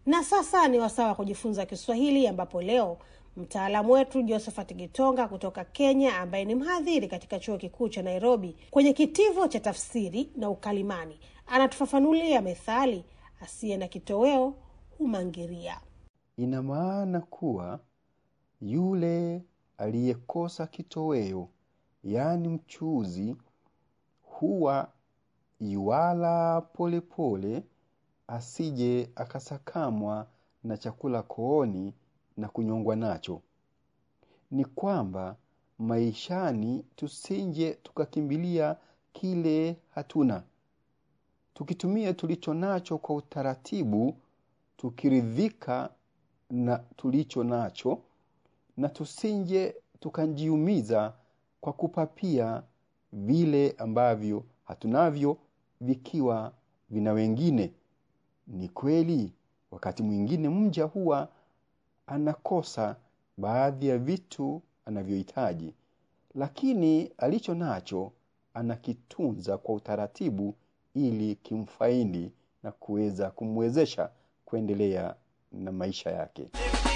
Na sasa ni wasaa wa kujifunza Kiswahili, ambapo leo mtaalamu wetu Josephat Gitonga kutoka Kenya, ambaye ni mhadhiri katika chuo kikuu cha Nairobi kwenye kitivo cha tafsiri na ukalimani, anatufafanulia methali asiye na kitoweo humangiria. Ina maana kuwa yule aliyekosa kitoweo, yaani mchuzi, huwa yuala polepole, asije akasakamwa na chakula kooni na kunyongwa nacho. Ni kwamba maishani tusije tukakimbilia kile hatuna, tukitumia tulicho nacho kwa utaratibu, tukiridhika na tulicho nacho, na tusije tukajiumiza kwa kupapia vile ambavyo hatunavyo vikiwa vina wengine. Ni kweli wakati mwingine mja huwa anakosa baadhi ya vitu anavyohitaji, lakini alicho nacho anakitunza kwa utaratibu ili kimfaidi na kuweza kumwezesha kuendelea na maisha yake.